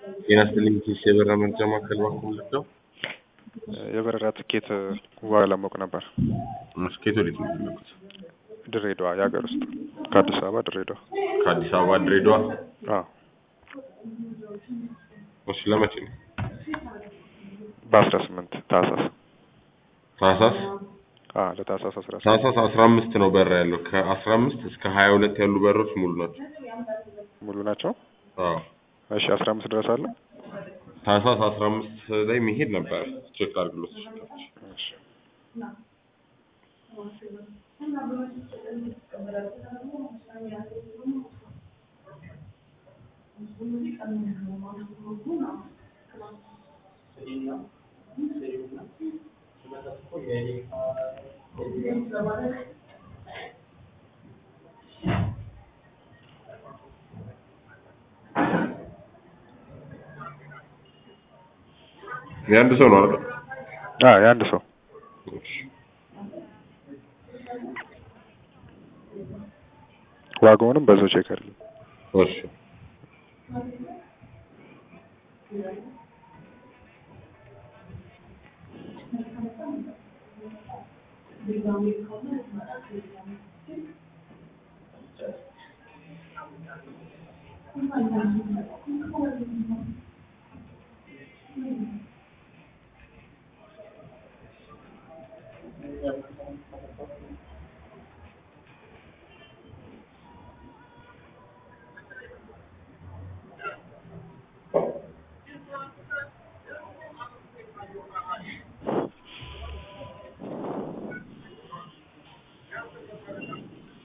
ጤና ይስጥልኝ ኪስ የበረራ መግዣ ማዕከል ባንኩ ልትለው የበረራ ትኬት ዋጋ ለማወቅ ነበር። ስኬት ወዴት ነው የሚልኩት? ድሬዳዋ የሀገር ውስጥ ከአዲስ አበባ ድሬዳዋ። ከአዲስ አበባ ድሬዳዋ። አዎ እሺ ለመቼ ነው? በአስራ ስምንት ታህሳስ ታህሳስ አዎ ለታህሳስ አስራ ስምንት ታህሳስ አስራ አምስት ነው በረራ ያለው ከአስራ አምስት እስከ ሀያ ሁለት ያሉ በሮች ሙሉ ናቸው። ሙሉ ናቸው። አዎ እሺ አስራ አምስት ድረስ አለ። ታህሳስ አስራ አምስት ላይ መሄድ ነበር ቼክ አድርግሎት እሺ የአንድ ሰው ነው አይደል? አዎ የአንድ ሰው እሺ ዋጋውንም በዛው ቼክ አድርግ። እሺ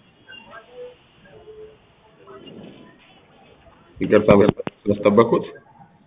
ይቅርታ ስላስጠበቅኩት